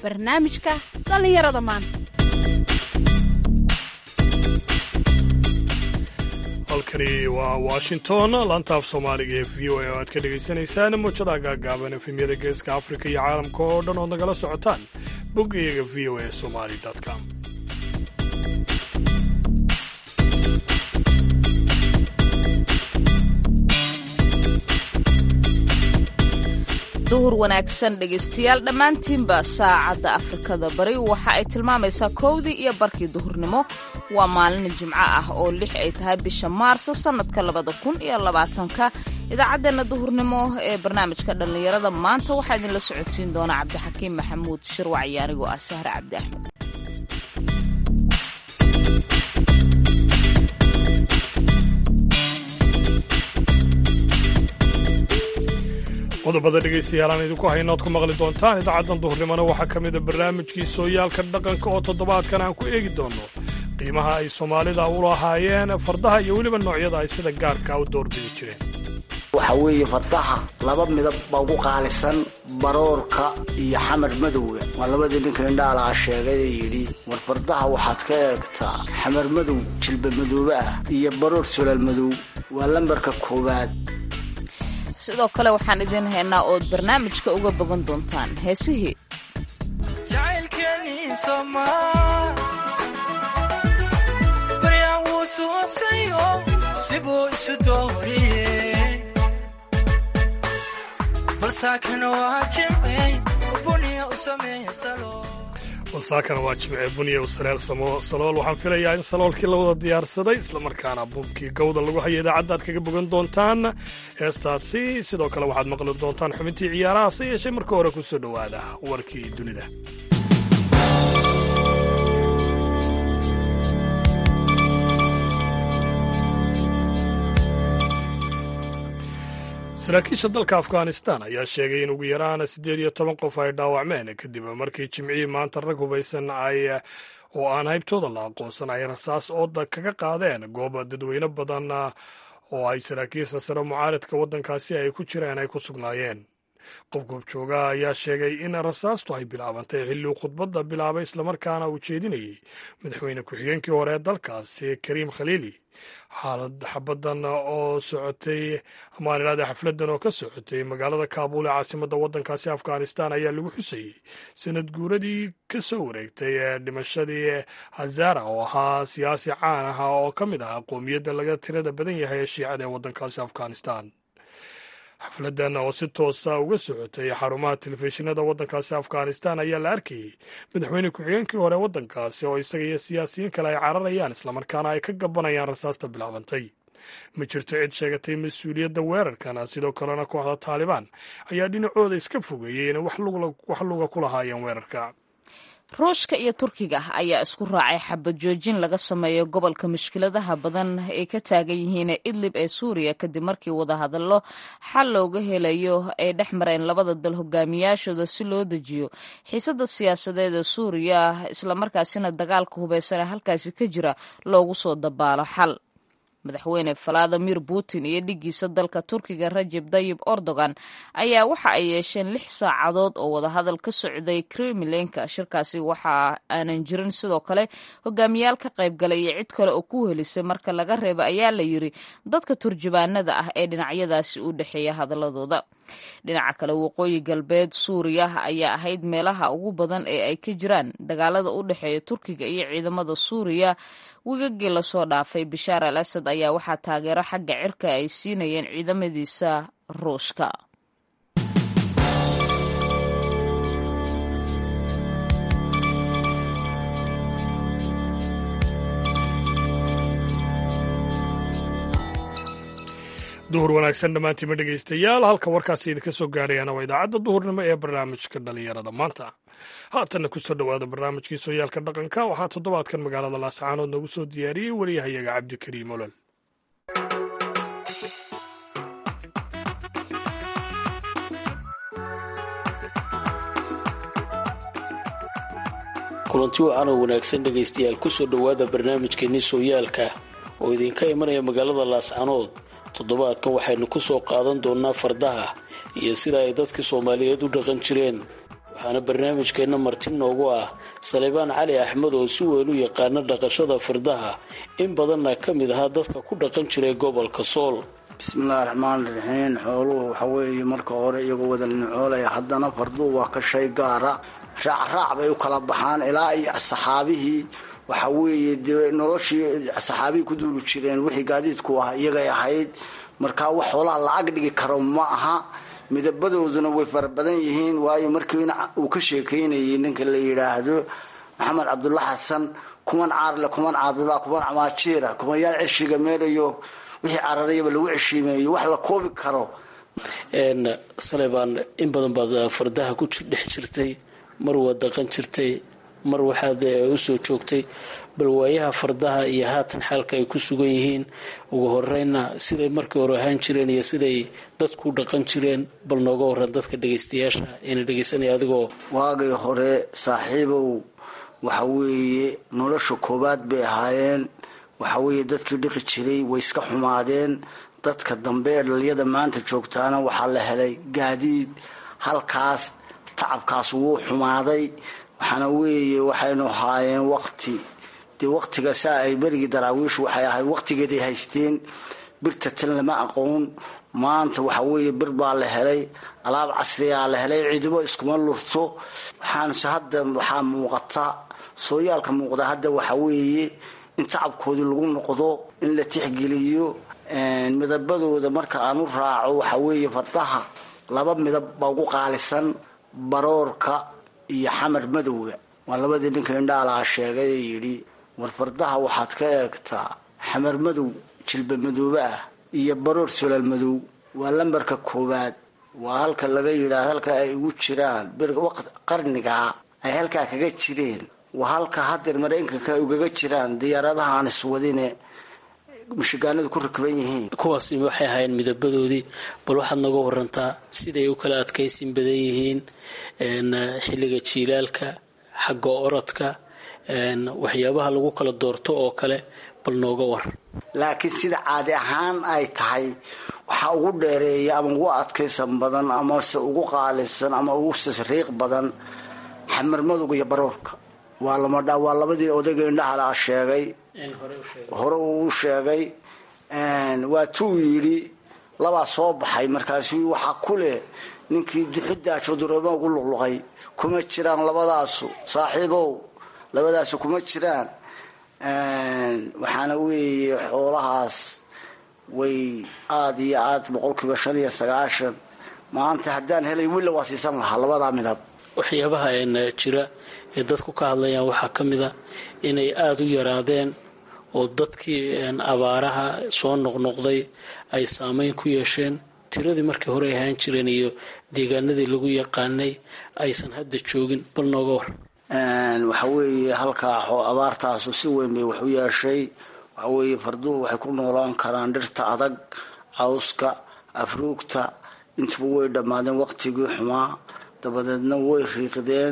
barnaamijka dhallinyarada maanta halkani waa washington laantaaf soomaaliga ee v o a oo aad ka dhagaysanaysaan muujadaha gaagaaban efemyada geeska afrika iyo caalamka oo dhan ood nagala socotaan boggayaga v o a somali com duhur wanaagsan dhegaystayaal dhammaantiinba saacadda afrikada bari waxa ay tilmaamaysaa kowdii iyo barkii duhurnimo waa maalin jimco ah oo lix ay tahay bisha maarso sannadka labada kun iyo labaatanka idaacaddeenna duhurnimo ee barnaamijka dhallinyarada maanta waxaa idinla socodsiin doona cabdixakiim maxamuud shirwac iyo anigoo ah sahre cabdi axmed qodobada dhegaystayaal aan idinku hayno oad ku maqli doontaan idaacaddan duhurnimona waxaa ka mida barnaamijkii sooyaalka dhaqanka oo toddobaadkan aan ku eegi doonno qiimaha ay soomaalida u lahaayeen fardaha iyo weliba noocyada ay sida gaarka u doorbidi jireen waxa weeye fardaha laba midab baa ugu qaalisan baroorka iyo xamar madowga waa labadii ninka indhaalaha sheegay ee yidhi war fardaha waxaad ka eegtaa xamar madow jilba madoobe ah iyo baroor solaal madow waa lambarka koowaad sidoo kale waxaan idiin haynaa ood barnaamijka uga bogan doontaan heesihii balsaakana waa jimce buniya u saleel salool waxaan filayaa in saloolkii la wada diyaarsaday islamarkaana buubkii gawda lagu haya idaacadda aad kaga bogan doontaan heestaasi sidoo kale waxaad maqli doontaan xubintii ciyaaraha se yeeshee marka hore ku soo dhowaada warkii dunida saraakiisha dalka afghanistan ayaa sheegay in ugu yaraan siddeed iyo toban qof ay dhaawacmeen kadib markii jimcihii maanta rag hubaysan ay oo aan haybtooda la aqoonsan ay rasaas ooda kaga qaadeen goob dadweyne badan oo ay saraakiisha sare mucaaridka waddankaasi ay ku jireen ay ku sugnaayeen qof goobjooga ayaa sheegay in rasaastu ay bilaabantay xilli uu khudbadda bilaabay islamarkaana uu jeedinayay madaxweyne ku-xigeenkii hore ee dalkaasi kariim khaliili xaalad xabadan oo socotay amaan idhahda xafladan oo ka socotay magaalada kaabul ee caasimadda waddankaasi afghanistan ayaa lagu xusayey sanad guuradii ka soo wareegtay ee dhimashadii hazara oo ahaa siyaasi caan ah oo ka mid ah qoomiyadda laga tirada badan yahay ee shiicada ee waddankaasi afghanistan xafladan oo si toosa uga socotay xarumaha telefishinada waddankaasi afghanistan ayaa la arkayey madaxweyne ku-xigeenkii hore waddankaasi oo isaga iyo siyaasiyiin kale ay cararayaan islamarkaana ay ka gabanayaan rasaasta bilaabantay ma jirto cid sheegatay mas-uuliyadda weerarkan sidoo kalena kooxda taalibaan ayaa dhinacooda iska fogeeyey inay wax luga ku lahaayeen weerarka ruushka iyo turkiga ayaa isku raacay xabad joojin laga sameeyo gobolka mushkiladaha badan ay ka taagan yihiin idlib ee suuriya kadib markii wadahadallo xal looga helayo ay dhex mareen labada dal hogaamiyaashooda si loo dejiyo xiisada siyaasadeed ee suuriya islamarkaasina dagaalka hubeysan ee halkaasi ka jira loogu soo dabaalo xal madaxweyne valadimir putin iyo dhigiisa dalka turkiga rajeb dayib erdogan ayaa waxa ay yeesheen lix saacadood oo wadahadal ka socday kremlinka shirkaasi waxa aanan jirin sidoo kale hogaamiyaal ka qaybgalay iyo cid kale oo ku helisay marka laga reeba ayaa la yiri dadka turjubaanada ah ee dhinacyadaasi u dhexeeya hadaladooda dhinaca kale waqooyi galbeed suuriya ayaa ahayd meelaha ugu badan ee ay ka jiraan dagaalada u dhexeeya turkiga iyo ciidamada suuriya wigagii lasoo dhaafay bashaar al asad ayaa waxaa taageero xagga cirka ay siinayeen ciidamadiisa ruushka duhur wanaagsan dhammaantiima dhegaystayaal halka warkaasi idinka soo gaadhayaana waa idaacadda duhurnimo ee barnaamijka dhallinyarada maanta haatanna ku soo dhowaada barnaamijkii sooyaalka dhaqanka waxaa toddobaadkan magaalada laascaanood noogu soo diyaariyey wariyahayaga cabdikariim olol kulanti wacan oo wanaagsan dhegaystayaal kusoo dhowaada barnaamijkeenii sooyaalka oo idinka imanaya magaalada laascanood toddobaadkan waxaynu ku soo qaadan doonnaa fardaha iyo sida ay dadka soomaaliyeed u dhaqan jireen waxaana barnaamijkeenna marti noogu ah salebaan cali axmed oo si weyn u yaqaana dhaqashada fardaha in badanna ka mid ahaa dadka ku dhaqan jiray gobolka sool bismillahi raxmaani raxiim xooluhu waxa weeye marka hore iyagoo wada nicoolaya haddana farduhu waa ka shay gaara raacraac bay u kala baxaan ilaa iyo saxaabihii waxa weeye dee noloshii saxaabihii ku duuli jireen wixii gaadiidku ah iyagay ahayd markaa wax xoolaha lacag dhigi karo ma aha midabadooduna way fara badan yihiin waayo markiina uu ka sheekaynayay ninka la yidhaahdo maxamed cabdulla xasan kuman caarle kuman caabdula kuman camaajiira kumanyaal ceshiga meelayo wixii cararayaba lagu ceshiimeeyo wax la koobi karo salebaan in badan baad fardaha ku dhex jirtay mar waad dhaqan jirtay mar waxaad usoo joogtay bal waayaha fardaha iyo haatan xaalka ay ku sugan yihiin ugu horeyna siday markii hore ahaan jireen iyo siday dadku dhaqan jireen bal nooga waran dadka dhegaystayaasha ina dhegaysanaya adigoo waagii hore saaxiibow waxa weeye nolosha koowaad bay ahaayeen waxa weeye dadkii dhiqi jiray way iska xumaadeen dadka dambe ee dhalinyada maanta joogtaana waxaa la helay gaadiid halkaas tacabkaas wuu xumaaday waxaana weeye waxaynu haayeen waqti dee waqtiga saa ay berigii daraawiishu waxay ahayd waqtigeeday haysteen birta tan lama aqoon maanta waxa weeye bir baa la helay alaab casriyaa la helay cidibo iskuma lurto waxaanse hadda waxaa muuqata sooyaalka muuqda hadda waxa weeye in tacabkoodii lagu noqdo in la tixgeliyo midabadooda marka aan u raaco waxa weeye fardaha laba midab baa ugu qaalisan baroorka iyo xamar madowga waa labadii ninka indhaalaha sheegay ee yidhi war fardaha waxaad ka eegtaa xamar madow jilba madoobe ah iyo baroor solaal madow waa lambarka koowaad waa halka laga yidhaah halka ay ugu jiraan qarnigaa ay halkaa kaga jireen waa halka hadeer maraykanka ay ugaga jiraan diyaaradaha aan iswadine mushigaanadu ku rakban yihiin kuwaasi waxay ahaayeen midabadoodii bal waxaad nooga warantaa siday u kala adkaysin badan yihiin xilliga jiilaalka xagga orodka waxyaabaha lagu kala doorto oo kale bal nooga waran laakiin sida caadi ahaan ay tahay waxaa ugu dheereeya ama ugu adkaysan badan amase ugu qaalisan ama ugu sasriiq badan xamar madowga iyo baroorka waa lamadha waa labadii odayga indhahala sheegay hore uu sheegay waa tuu yidhi labaa soo baxay markaasu waxaa ku leh ninkii duxidaajo dureema ugu luqluqay kuma jiraan labadaasu saaxiibow labadaasu kuma jiraan waxaana weeye xoolahaas way aada iyo aad boqolkiiba shan iyo sagaashan maanta haddaan helay willa waa siisan lahaa labadaa midab waxyaabaha jira ee dadku ka hadlayaan waxaa ka mid a inay aada u yaraadeen oo dadkii abaaraha soo noqnoqday ay saameyn ku yeesheen tiradii markii hore ahaan jireen iyo deegaanadii lagu yaqaanay aysan hadda joogin bal nooga war waxa weeye halkaa abaartaasu si weyn bay wax u yeeshay waxa weeye farduhu waxay ku noolaan karaan dhirta adag cawska afruugta intuba way dhammaadeen waqtigii xumaa dabadeedna way riiqdeen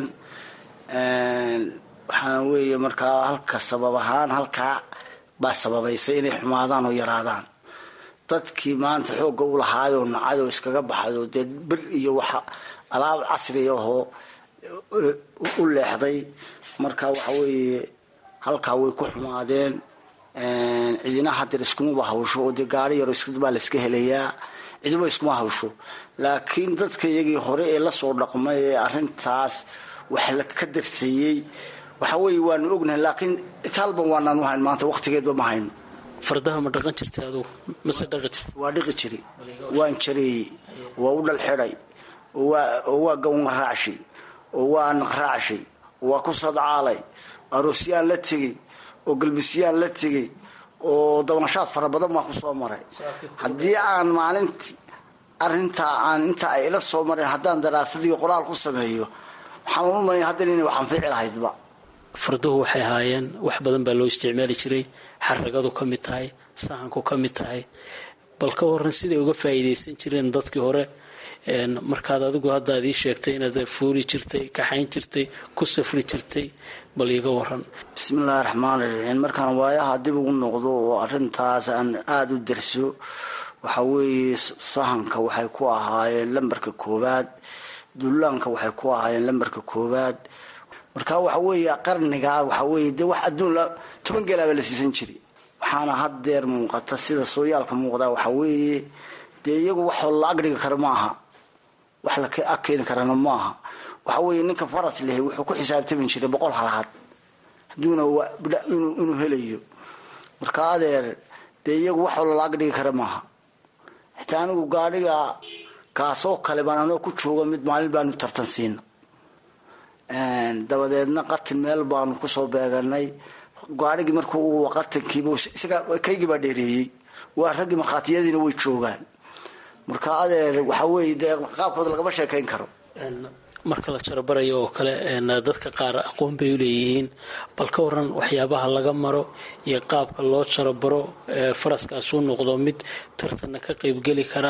waxaana weeye markaa halka sabab ahaan halkaa baa sababaysay inay xumaadaan oo yaraadaan dadkii maanta xoogga u lahaayoo nacayoo iskaga baxayoo dee bir iyo waxa alaab casri ahoo u leexday marka waxa weeye halkaa way ku xumaadeen cidina hadeer iskumaba hawsho oo dee gaari yaro baa la iska helayaa cidiba iskuma hawsho laakiin dadka iyagii hore ee lasoo dhaqmay ee arintaas wax la ka darteeyey waxa weeye waanu ognahay laakiin itaalban waanaan uhayn maanta waqtigeedba ma hayno fardaha ma dhaqan jirtay adugu mase dhaqan jirta waa dhiqi jiri waan jareeyey waa u dhal xidhay oo waa gawnga raacshay oo waa naqraacshay oo waa ku sadcaalay aroosyaan la tegey oo galbisyaan la tegey oo dabnashaad fara badan baan kusoo maray haddii aan maalinti arintaa aan inta ay ila soo mareen haddaan daraasadii qoraal ku sameeyo waxaan u malaya haddan inay wax anfici lahaydba farduhu waxay ahaayeen wax badan baa loo isticmaali jiray xaragadu ka mid tahay sahanku ka mid tahay bal ka waran siday uga faa'iidaysan jireen dadkii hore markaad adigu hadda ad ii sheegtay inaad fuuli jirtay kaxayn jirtay ku safri jirtay bal iiga waran bismillahi raxmaani raxiim markaan waayaha dib ugu noqdo oo arintaas aan aada u darso waxa weeye sahanka waxay ku ahaayeen lambarka koowaad duulaanka waxay ku ahaayeen lambarka koowaad marka waxa weeye qarnigaa waxa weeye dee wax adduun toban geelaaba la siisan jiray waxaana haddeer muuqata sida sooyaalka muuqdaa waxa weeye dee iyagu waxoo la agdhigi kara maaha wax la ag keeni karana maaha waxa weeye ninka faras leh wuxuu ku xisaabtami jiray boqol halaad hadduuna inuu helayo marka adeer dee iyagu waxoo lala agdhigi kara maaha xitaa anigu gaadhiga kaasoo kale baan anoo ku jooga mid maalin baanu tartan siina dabadeedna qatin meel baanu kusoo beeganay gaadhigii markuu qatankiiba isaga kaygii baa dheereeyey waa raggii markhaatiyadiina way joogaan marka adeer waxa weeye dee qaabkooda lagama sheekayn karo marka la jarabarayo oo kale dadka qaar aqoon bay uleeyihiin bal ka waran waxyaabaha laga maro iyo qaabka loo jarabaro faraskaasuu noqdo mid tartanna ka qaybgeli kara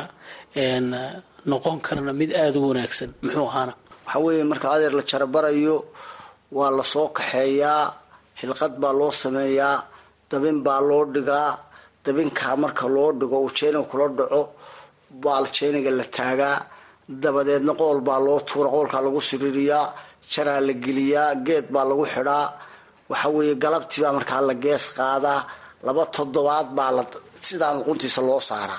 noqon karana mid aada u wanaagsan muxuu ahaana waxa weeye marka adeer la jarabarayo waa lasoo kaxeeyaa hilqad baa loo sameeyaa dabin baa loo dhigaa dabinkaa marka loo dhigo uu jeeniga kula dhaco baa jeeniga la taagaa dabadeedna qool baa loo tuura qoolkaa lagu siriiriyaa jaraa la geliyaa geed baa lagu xidhaa waxa weeye galabtii baa markaa la gees qaadaa laba toddobaad baa la sidaa luquntiisa loo saaraa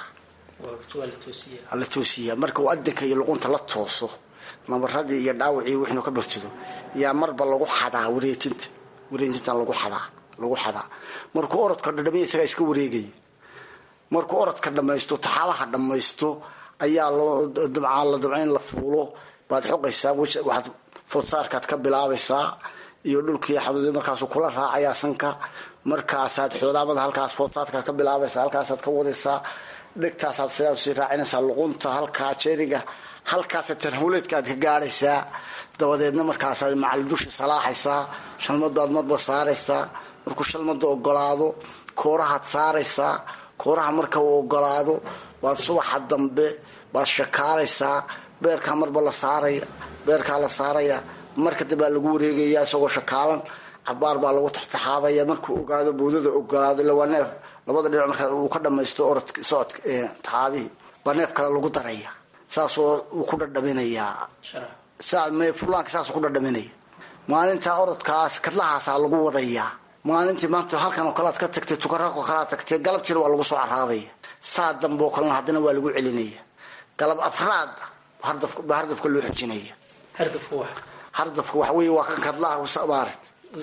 la toosiyaa marka uu adanka iyo luqunta la tooso nabaradii iyo dhaawacii wixnu ka bartido yaa marba lagu xadaa wareejinta wareejinta lagu xadaa lagu xadaa markuu orodka dhadhamiya isagaa iska wareegaya markuu orodka dhamaysto taxaalaha dhamaysto ayaa loo dabcaa la dabca in la fuulo baad xoqaysaa waxaad foodsaarkaad ka bilaabaysaa iyo dhulkii xaduud markaasuu kula raacayaa sanka markaasaad xoodaamada halkaas foodsaarkaad ka bilaabaysaa halkaasaad ka wadaysaa dhegtaasaad sidaa sii raacinaysaa luqunta halkaa jeeniga halkaasa tarhuleedka aad ka gaadhaysaa dabadeedna markaasaad macal dushi salaaxaysaa shalmadaad marba saaraysaa markuu shalmada ogolaado koorahaad saaraysaa kooraha marka uu ogolaado baad subaxa dambe baad shakaalaysaa beerkaa marba la saaraya beerkaa la saaraya marka dambaa lagu wareegaya isagoo shakaalan cabaar baa lagu taxtaxaabaya markuu ogaado boodada ogolaado ila waa neef labada dhinac markaa uu ka dhamaysto orod socodka taxaabihii baa neef kale lagu daraya saasoo uu ku dhadhaminayaa fulaanka saasuu ku dhadhaminaya maalintaa orodkaas kadlahaasaa lagu wadayaa maalintii maanta halkan oo kale aad ka tagtay tukarako kalead tagtay galabtiina waa lagu soo caraabaya saa dambe oo kalena haddana waa lagu celinaya galab afraad baa hardafka loo xojinaya hardafka waxa wey waa kan kadlaha maarat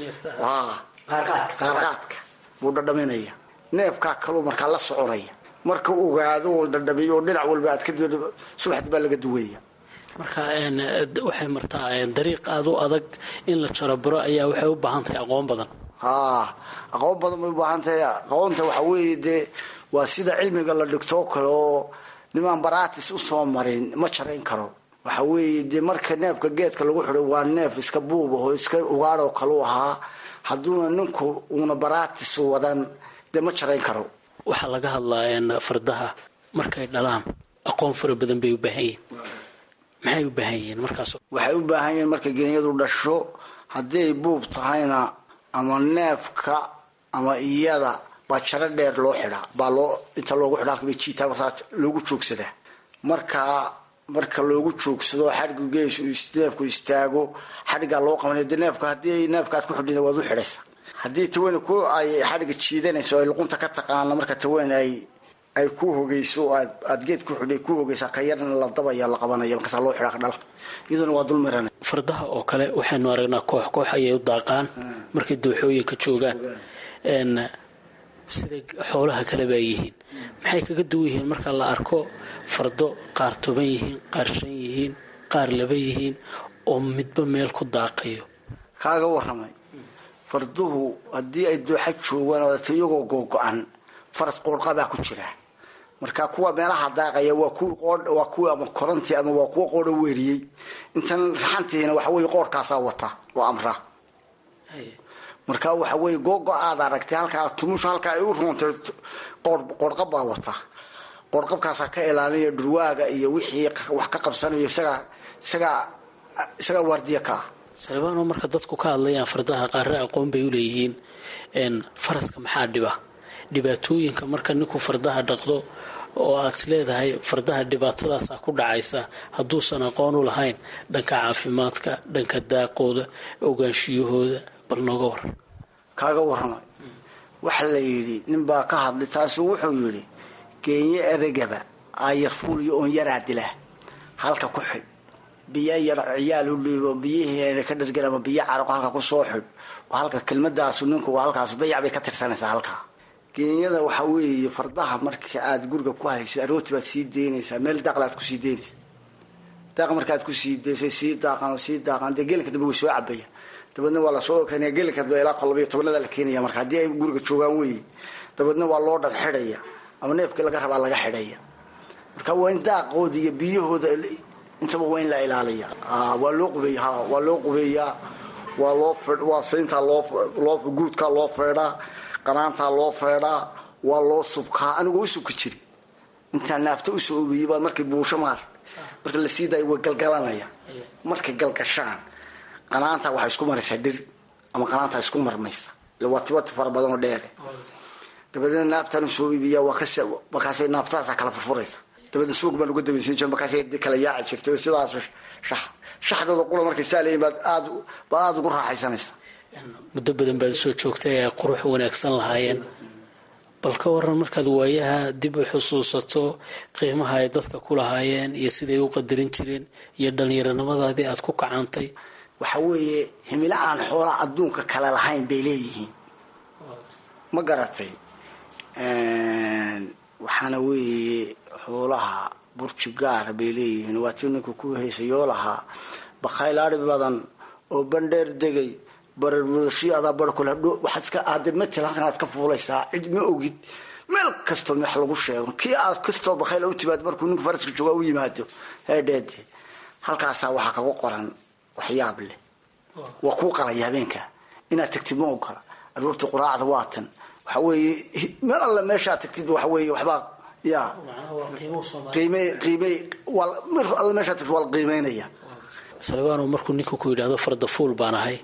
qaarqaadka buu dhadhaminaya neefkaa kaluu markaa la soconaya marka ogaado oo dhadhamiyo oo dhinac walba aad ka subaxdi baa laga duwaya marka waxay martaa dariiq aada u adag in la jarabaro ayaa waxay u baahan tahay aqoon badan haa aqoon badan bay u baahan tahay aqoonta waxa weeye dee waa sida cilmiga la dhigtoo kale oo nimaan baraatis usoo marin ma jarayn karo waxa weeye dee marka neefka geedka lagu xidho waa neef iska buub aho iska ugaadhoo kaleu ahaa hadduuna ninku uuna baraatis wadan dee ma jarayn karo waxaa laga hadlaa fardaha markay dhalaan aqoon fara badan bay u baahan yihiin maxay u baahan yihiin markaas waxay u baahan yihiin markay genyadu dhasho haddii ay buub tahayna ama neefka ama iyada baa jaro dheer loo xidhaa baa loo inta loogu xidha halka bay jiitaa markaa loogu joogsadaa markaa marka loogu joogsado xadhiggu gees neefku istaago xadhiggaa loo qabanaya dee neefka haddii neefkaad ku xidhina waad u xidhaysa haddii taweyn ku ay xadhigga jiidanayso ay luqunta ka taqaana marka taweyn ay ay ku hogeyso aad geed ku xidhay ku hogeysaa ka yarna la dabaya la qabanaya markaasaa loo xidhaa dhala iyaduna waa dul mirana fardaha oo kale waxaynu aragnaa koox koox ayay u daaqaan markay dooxooyinka joogaan sida xoolaha kaleba ay yihiin maxay kaga duwan yihiin marka la arko fardo qaar toban yihiin qaar shan yihiin qaar laba yihiin oo midba meel ku daaqayo kaaga waramay farduhu haddii ay dooxa joogaan iyagoo googo-an faras qoorqabaa ku jira marka kuwa meelaha daaqaya waa kuwi ama korantii ama waa kuwa qoodho weeriyey intan raxantiina waxa wey qoorkaasaa wata oo amra marka waxa wey googo aad aragtay halkaa tumusha halkaa ay u ruuntay qoorqab baa wata qoorqabkaasaa ka ilaalinaya dhurwaaga iyo wixii wax ka qabsanayo isagaa isagaa isagaa waardiya ka ah salebaano marka dadku ka hadlayaan fardaha qaarre aqoon bay uleeyihiin faraska maxaa dhiba dhibaatooyinka marka ninku fardaha dhaqdo oo aad leedahay fardaha dhibaatadaasa ku dhacaysa hadduusan aqoon u lahayn dhanka caafimaadka dhanka daaqooda ogaanshiyahooda bal nooga waran kaaga warramay waxa la yidhi ninbaa ka hadlay taasuu wuxuu yidhi geenye eragaba aayar fuuliyo oon yaraa dilaa halka ku xidh biyo yar ciyaal u dhiibo biyihii ka dhargan ama biyo caraqo halka ku soo xidh oo halka kelmadaasu ninku halkaasu dayac bay ka tirsanaysaa halkaa geenyada waxaa weeye fardaha marka aad guriga ku haysa arooti baad sii deynaysaa meel daaqla aad kusii deynaysa daaq markaad kusii deyso sii daaqan oo sii daaqan dee gelinka dambe way soo cabaya dabeedna waa lasoo keenaya gelinkaadba ilaa qolabiyo tobanada la keenaya marka haddii ay guriga joogaan weeye dabeedna waa loo dhal xidhaya ama neefkii laga rabaa laga xidhaya marka waa in daaqooda iyo biyahooda intaba waa in la ilaaliya waa loo qubeeya ha waa loo qubeeyaa waa loo waa sayntaa loo loo guudkaa loo feedhaa qanaantaa loo feedhaa waa loo subkaa anigoo u subki jiri intaan naafta usoo ogeyey baa markay buusho maar marka la sii daayo way galgalanaya markay galgashaan qanaantaa waxaa isku maraysaa dhir ama qanaantaa isku marmaysa waatiwati fara badanoo dheere dabeedna naaftaan usoo iibiya markaasay naaftadaasa kala furfuraysa dabeedna suuq baan uga dabaysan jir markaasay kala yaaci jirtay sidaas shax shaxdooda qula markay saa leeyihin baad aad baad aada ugu raaxaysanaysa muddo badan baad soo joogtay ay qurux wanaagsan lahaayeen bal ka waran markaad waayaha dib u xusuusato qiimaha ay dadka ku lahaayeen iyo siday u qadarin jireen iyo dhallinyaronimadaadii aad ku kacantay waxa weeye himilo aan xoolaa adduunka kale lahayn bay leeyihiin ma garatay waxaana weeye xoolaha burji gaara bay leeyihiin waa tii ninku ku heysayoo lahaa bakhaylaari badan oo bandheer degay bararmudashii adaa barkule waxaad iska aade matel halkan aad ka fuulaysaa cid ma ogid meel kastoo wax lagu sheego kii aad kastoo bakhayla u timaado markuu ninku faraska joogaa u yimaado heedheede halkaasaa waxaa kaga qoran waxyaab leh waa kuu qalaya habeenka inaad tagtid ma ogola aroortii quraacda waatan waxa weeye meel alle meeshaad tagtid waxa weeye waxbaa ya qiime qiime waa mir alle meeshaad tagtid waa la qiimeynaya salibano markuu ninku ku yidhahdo fardafuul baan ahay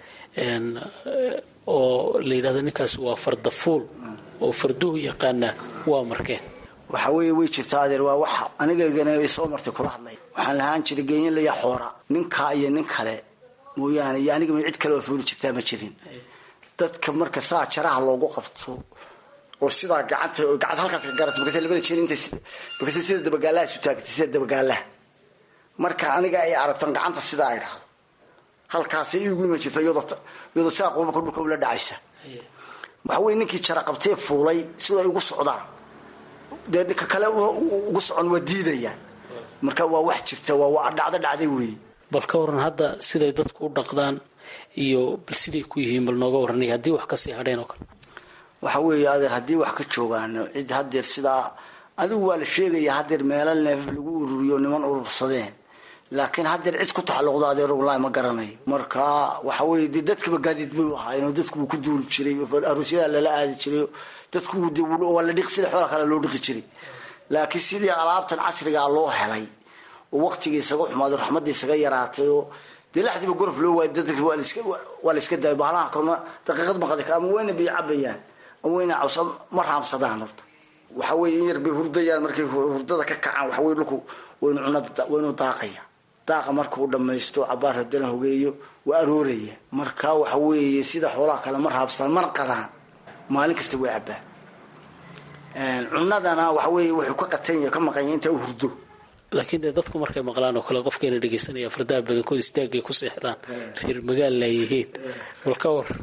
oo la yidhahdo ninkaas waa fardafuul oo farduhu yaqaana waa markeen waxa weeye way jirtaa adeer waa wax anigagana soo martay kula hadlay waxaan lahaan jiray geenye laya xoora ninkaa iyo nin kale mooyaane iyo aniga cid kale oo fuuli jirtaa ma jirin dadka marka saa jaraha loogu qabto oo sidaa gacanta oo gacanta halkaas ka garata markaas labada jeer inta markaas sida dabagaalaha isu taagtay sida dabagaalaha marka aniga ay aragton gacanta sidaa ay dhahdo halkaasay igu iman jirta iyadoo iyadoo sidaa qubaka dhulka ula dhacaysa waxa weye ninkii jara qabtee fuulay siday ugu socdaan dee ninka kale ugu socon waa diidayaan marka waa wax jirta waa dhacdo dhacday weeye bal ka waran hadda siday dadku u dhaqdaan iyo bal siday ku yihiin bal nooga waranay haddii wax kasii hadheen oo kale waxa weeye adeer haddii wax ka joogaano cid hadeer sidaa adigu waa la sheegaya hadeer meelo neef lagu ururiyo niman urursadeen laakiin hadeer cid ku taxalluqda adeer walahi ma garanayo marka waxa weye dee dadkiba gaadiid bay u ahaayeen oo dadku wuu ku duuli jiray aroosyada lala aadi jiray dadku waa la dhiq sida xoola kale loo dhiqi jiray laakiin sidii alaabtan casrigaa loo helay oo waqtigii isaga xumaaday raxmaddii isaga yaraatay oo dee laxdiiba gorof loo waayay dadka waa la iska daayay bahalaha kalena daqiiqad maqadi ama wayna biyo cabayaan ama wayna cawsa ma raamsadaan horta waxa weye in yar bay hurdayaan markay hurdada ka kacaan waxa weye dhulku waynu cunad waynu daaqaya daaqa markuu dhamaysto cabaar hadana hogeeyo waa arooraya marka waxa weeye sida xoolaha kale ma raabsadaan mana qadaan maalin kasta way cabaan cunadana waxa weeye wuxuu ka qatanya ka maqanya inta u hurdo laakiin dee dadku markay maqlaan oo kale qofkayna dhegaysanaya fardaha badankood istaagay ku seexdaan reer magaal la yihiin bal ka war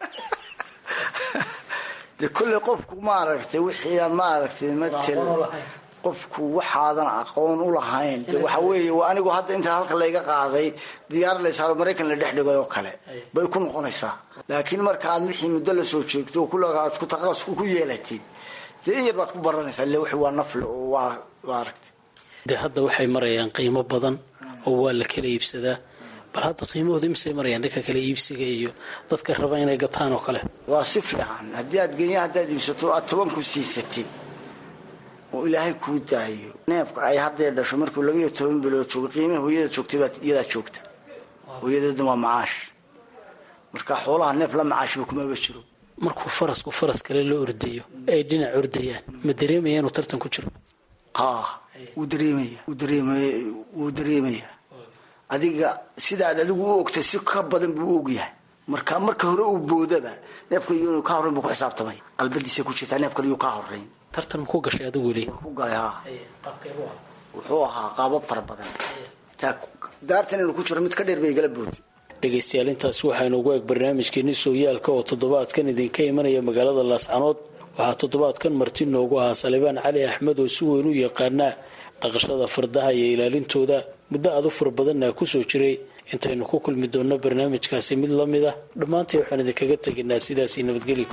de kolley qofku maaragtay wixiiaan maaragtay matel qofku waxaadan aqoon u lahayn de waxa weeye anigu hadda intaa halka layga qaaday diyaar laysaaro maraykan la dhex dhigay oo kale bay ku noqonaysaa laakiin marka aad wixii muddo la soo jeegto oo kula aad ku taqasus ku yeelatid dee in yar baad ku baranaysaa ile wixii waa nafle oo waa maaragtay dee hadda waxay marayaan qiimo badan oo waa la kala iibsadaa bal hadda qiimahooda imisay marayaan dhanka kale iibsiga iyo dadka raba inay gataan oo kale waa si fiican haddii aad genya haddaad iibsato aad tobanku siisatid oo ilaahay kuu daayo neefka ay haddee dhasho markuu laba iyo toban bilood joogo qiimaha hooyada joogtay baad iyadaa joogta hooyadeedna waa macaash marka xoolaha neef la macaashba kumaba jiro markuu farasku faras kale la ordayo ay dhinac ordayaan ma dareemaya inuu tartan ku jiro haa wuu dareemaya wuu dareemay wuu dareemayaa adiga sidaad adigu u ogtay si ka badan buu u ogyahay marka marka hore uu boodaba neefka iyo inuu ka horrayn buu ku xisaabtamay qalbadiisa ku jirtaa neefkan iyuu ka horrayn tartan ma ku gashay adigu le ku galay haa wuxuu ahaa qaabab fara badan taa daartan inuu ku jiro mid ka dheer bay igala boodi dhegaystayaal intaasi waxaa inoogu eg barnaamijkeeni sooyaalka oo toddobaadkan idinka imanaya magaalada laascanood waxaa toddobaadkan marti noogu ahaa salibaan cali axmed oo si weyn u yaqaanaa dhaqashada fardaha iyo ilaalintooda muddo aad u fara badanna kusoo jiray intaynu ku kulmi doonno barnaamijkaasi mid la mid ah dhammaantii waxaan idinkaga tegaynaa sidaasii nabadgelyo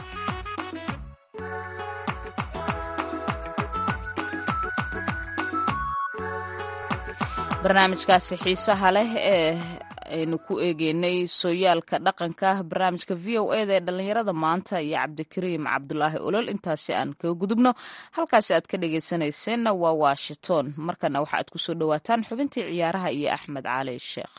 barnaamijkaasi xiisaha leh ee aynu ku eegeynay sooyaalka dhaqanka barnaamijka v o eda ee dhallinyarada maanta iyo cabdikariim cabdulaahi olol intaasi aan kaga gudubno halkaasi aad ka dhageysanayseena waa washington markana waxa aad kusoo dhawaataan xubintii ciyaaraha iyo axmed cali sheekh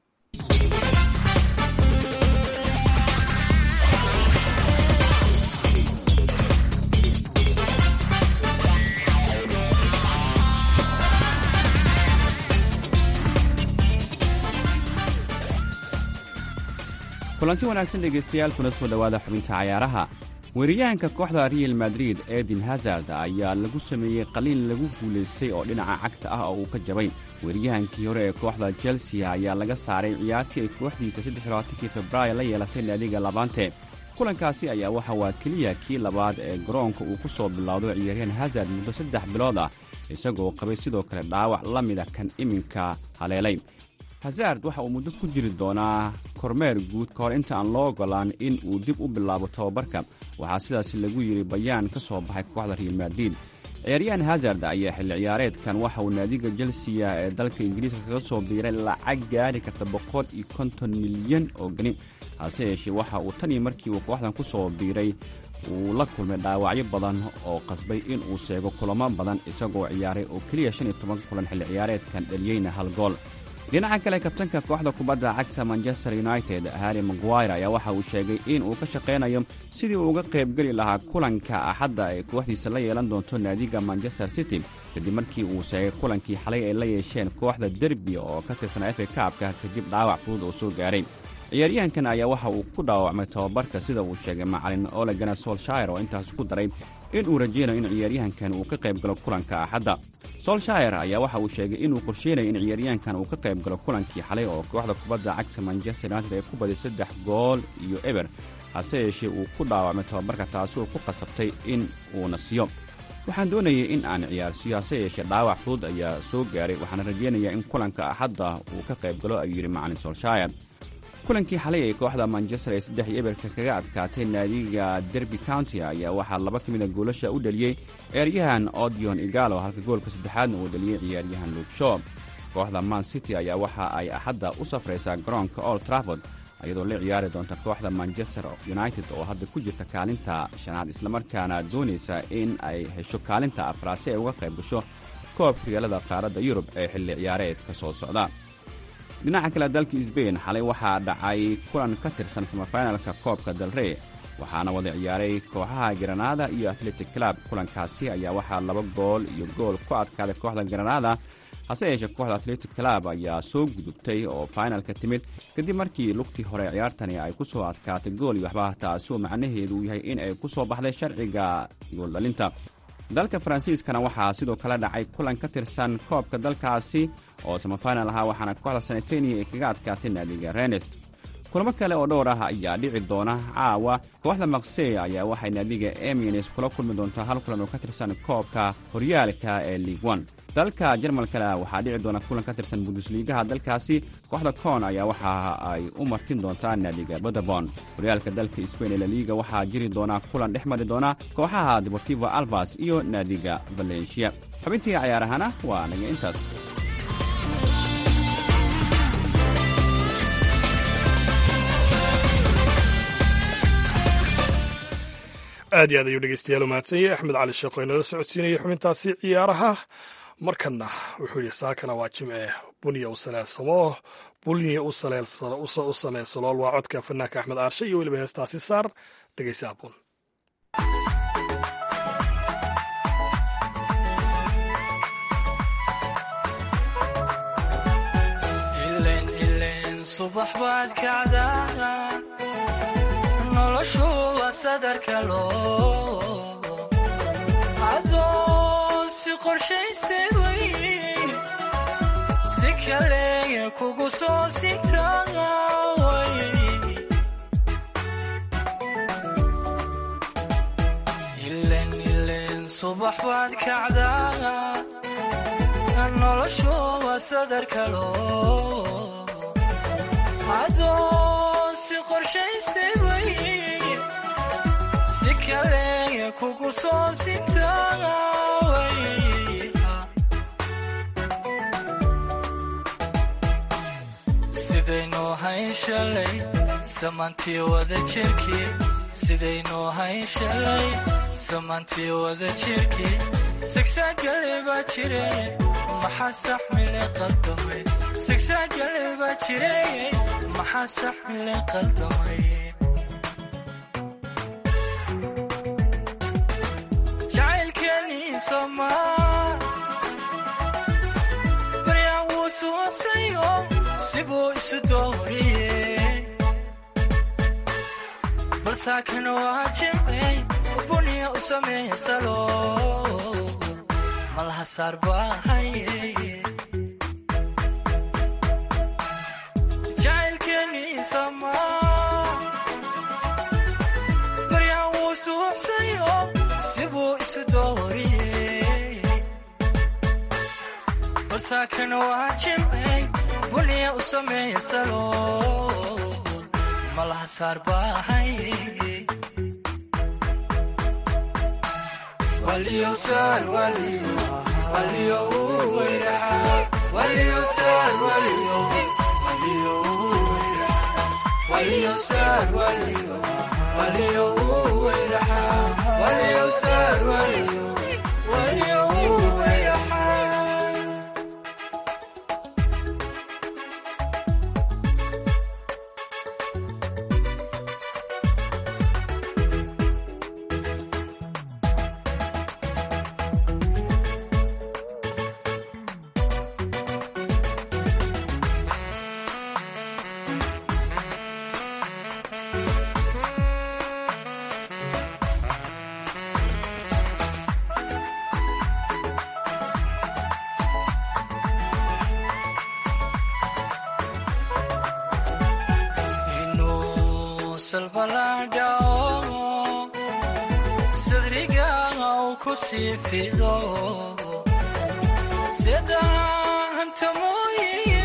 kulanti wanaagsan dhegaystayaal kuna soo dhowaada xubinta cayaaraha weeraryahanka kooxda real madrid edin hazard ayaa lagu sameeyey qaliin lagu guulaystay oo dhinaca cagta ah oo uu ka jabay weeraryahankii hore ee kooxda chelsea ayaa laga saaray ciyaartii ay kooxdiisa saddexlabaatankii februaayo la yeelatay naadiga labante kulankaasi ayaa waxa waa keliya kii labaad ee garoonka uu ku soo bilowdo ciyaaryahan hazard muddo saddex bilood ah isagoo qabay sidoo kale dhaawac la mida kan iminka haleelay hazard waxa uu muddo ku jiri doonaa kormeer guud ka hor inta aan loo ogolaan in uu dib u bilaabo tababarka waxaa sidaas lagu yidhi bayaan ka soo baxay kooxda real madrid ciyaaryahan hazard ayaa xilli ciyaareedkan waxa uu naadiga jelsiya ee dalka ingiriiska kaga soo biiray lacag gaari karta boqol iyo konton milyan oo geni hase yeeshee waxa uu tan iyo markii uu kooxdan ku soo biiray uu la kulmay dhaawacyo badan oo qasbay in uu seego kulamo badan isagoo ciyaaray oo keliya shan iyo toban kulan xilli ciyaareedkan dhaliyeyna hal gool dhinaca kale kabtanka kooxda kubadda cagta manchester united harry maguire ayaa waxa uu sheegay in uu ka shaqaynayo sidii uu uga qaybgeli lahaa kulanka axadda ay kooxdiisa la yeelan doonto naadiga manchester city kadib markii uu sheegay kulankii xalay ay la yeesheen kooxda derbi oo ka tirsan efa kaabka kadib dhaawac fudud oo soo gaaray ciyaaryahankan ayaa waxa uu ku dhaawacmay tababarka sida uu sheegay macalin olegana solshire oo intaas ku daray in uu rajaynayo in ciyaaryahankan uu ka qayb galo kulanka axadda solshire ayaa waxa uu sheegay inuu qorsheynayo in ciyaaryahankan uu ka qayb galo kulankii xalay oo kooxda kubadda cagta manchester united ay ku baday saddex gool iyo eber hase yeeshee uu ku dhaawacmay tababarka taasi oo ku qasabtay in uu nasiyo waxaan doonayay in aan ciyaarsiyo hase yeeshee dhaawac fudud ayaa soo gaaray waxaana rajaynayaa in kulanka axadda uu ka qayb galo ayuu yidhi macalin solshire kulankii xalay ee kooxda manchester ee saddex iyo eberka kaga adkaatay naadiga derby county ayaa waxaa laba ka mid a goolasha u dhaliyey ciyaaryahan odion igalo halka goolka saddexaadna uu dhaliyey ciyaaryahan luukshaw kooxda man city ayaa waxa ay axadda u safraysaa garoonka old trafford iyadoo la ciyaari doonta kooxda manchester united oo hadda ku jirta kaalinta shanaad islamarkaana doonaysa in ay hesho kaalinta afraad si ay uga qayb gasho koobka riyaalada qaaradda yurub ee xilli ciyaareedka soo socda dhinaca kale dalka sbain xalay waxaa dhacay kulan ka tirsan samafinalka koobka dalrey waxaana wada ciyaaray kooxaha granada iyo atletic club kulankaasi ayaa waxaa laba gool iyo gool ku adkaaday kooxda granada hase yeeshee kooxda atletic club ayaa soo gudubtay oo finalka timid kadib markii lugtii hore ciyaartani ay ku soo adkaatay gool iyo waxba taasi oo macnaheedu yahay in ay ku soo baxday sharciga gooldhalinta dalka faransiiskana waxaa sidoo kale dhacay kulan ka tirsan koobka dalkaasi oo samafinal ahaa waxaana kooxda sanitenia ay kaga adkaatay naadiga renes kulamo kale oo dhowr ah ayaa dhici doona caawa kooxda maksey ayaa waxay naadiga emins kula kulmi doontaa hal kulan oo ka tirsan koobka horyaalka ee liigwan dalka jarmalkana waxaa dhici doona kulan ka tirsan bundusliigaha dalkaasi kooxda koon ayaa waxa ay u martin doontaa naadiga bodabon horyaalka dalka sbain ee laliiga waxaa jiri doona kulan dhex mari doona kooxaha deportivo albas iyo naadiga valencia xubintii cayaarahana waa naga intaas aad iyo aad ayuu dhegeystayaal u mahadsan yahay axmed cali sheekh oo inala socodsiinayay xubintaasi ciyaaraha markanna wuxuu yidhi saakana waa jimce bunya u saleelsamo bunya u sameysalool waa codka fanaanka axmed aarshe iyo weliba heestaasi saar dhegeysa aboon subax baad kacdaa noloshu waa sadarka loo adoon si qorshaystay way si kale kugu soo sintaway ilen ilen subax baad kacdaa noloshu waa sadarka loo adoon si qorshaystay way si kale kugu soo sintaway sidaynuu hayn shalay samaantii wada jirkii sidaynuu hayn shalay samaantii wada jirkii sigsaagale baa jire maxaa saxmile qaldamay sigsaagale baa jire maxaa saxmile qaldamay jacaylkeenii somaa baryaan wuu suubsayo sibuu isu dooriyey balsaakan waa jimcey buniya u sameeya salo malaha saar baahaye jacaylkeenii samaa baryaan wuu suubsayo sibuu isu dooriyey balsaakan waa jimcey buniya u sameeya salo malaha saar baahaye inuu salbalaadhao sadriga uu ku sii fido sida hanta mooye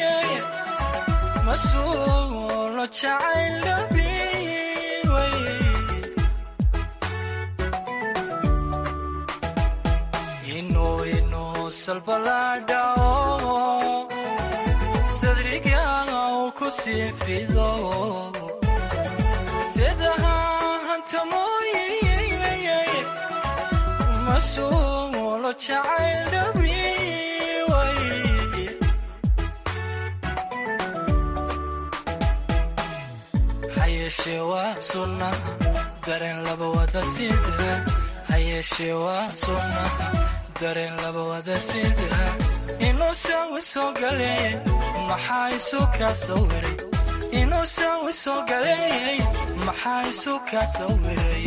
masuulo jacayl dhabiway inuu inuu salbalaadhao sadriga uu ku sii fido sida hanta mooye masuulo jacayl dhabiway hayeeshee waa sunnaha dareen laba wada sida hayeeshee waa sunnaha dareen laba wada sida inuu saawi soo galeeyay maxaa isu kaa sawiray inuu saawi soo galeeyay maxaa isu kaa sawiray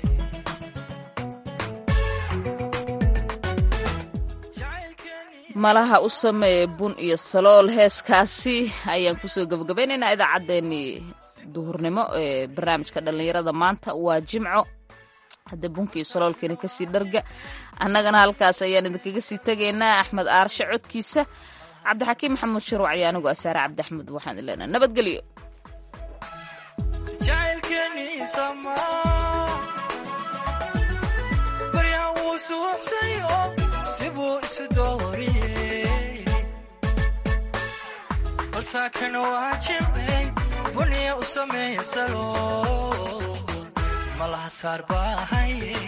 malaha u sameeye bun iyo salool heeskaasi ayaan kusoo gabagabaynaynaa idaacaddeenii duhurnimo ee barnaamijka dhallinyarada maanta waa jimco hadda bunka iyo saloolkeena kasii dharga annagana halkaas ayaan idinkaga sii tegaynaa axmed aarshe codkiisa cabdixakiim maxamuud shirwac iyo anigu asaare cabdi axmed waxaan ileenaa nabadgelyo jacaylkeenii samaa baryaan wuu suubsayo sibuu isu dooriyey balsaakan waa jimcey buniya u sameeya salo malaha saar baahaye